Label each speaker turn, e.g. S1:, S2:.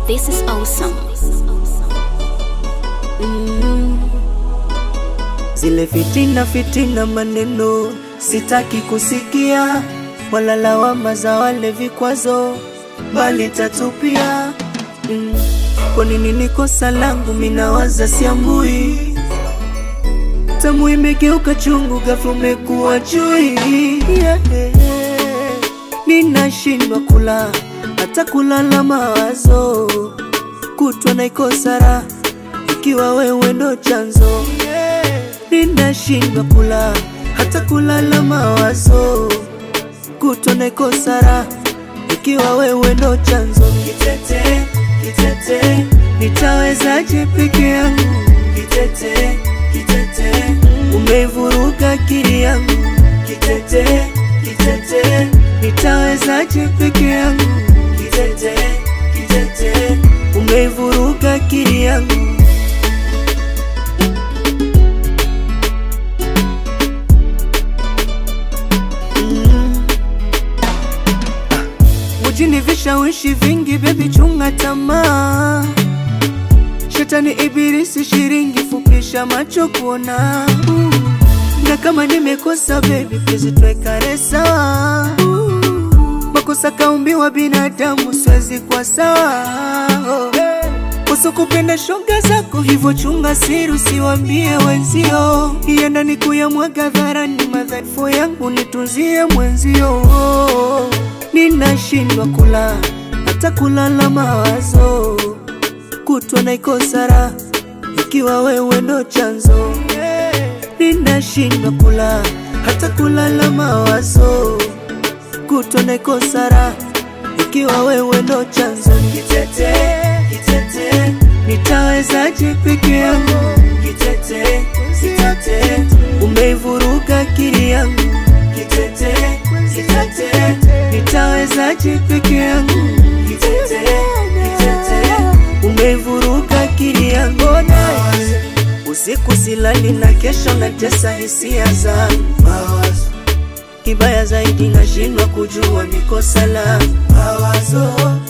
S1: This is awesome.
S2: Zile fitina fitina maneno sitaki kusikia, wala lawama za wale vikwazo, bali tatupia. Mm. Kwa nini ni kosa langu minawaza siambui, tamu imegeuka chungu, ghafla umekuwa chui yeah. Ninashindwa kula hata kulala mawazo, kutwa naikosa raha ikiwa wewe ndo chanzo ninashindwa kula hata kulala mawazo, kutwa naikosa raha ikiwa wewe ndo chanzo. Kitete, kitete, nitawezaje peke yangu? Kitete, kitete, umeivuruga akili yangu. Kitete, kitete, nitawezaje peke yangu? Kitete, kitete, umeivuruga akili yangu. Mjini vishawishi vingi, bebi, chunga tamaa. Shetani ibilisi shiringi, fupisha macho kuona. Uh, Na kama nimekosa bebi, please tuwekane sawa. Uh, Makosa kaumbiwa binadamu, siwezi kwa sawa. Oh, Kosa kupenda shoga zako, hivyo chunga siri, usiwambie wenzio. Ienda ni kuyamwaga dharani, madhaifu yangu nitunzie mwenzio. Ninashindwa kula hata kulala mawazo, kutwa naikosa raha ikiwa wewe ndo chanzo. Ninashindwa kula hata kulala mawazo, kutwa naikosa raha ikiwa wewe ndo chanzo. Kitete, kitete, nitawezaje peke yangu? Kitete, kitete, umeivuruga akili yangu. Kitete, kitete, nitawezaje peke yangu? Kitete, kitete, umeivuruga akili yangu. Usiku silali na kesho natesa hisia zangu Kibaya zaidi nashindwa kujua ni kosa la mawazo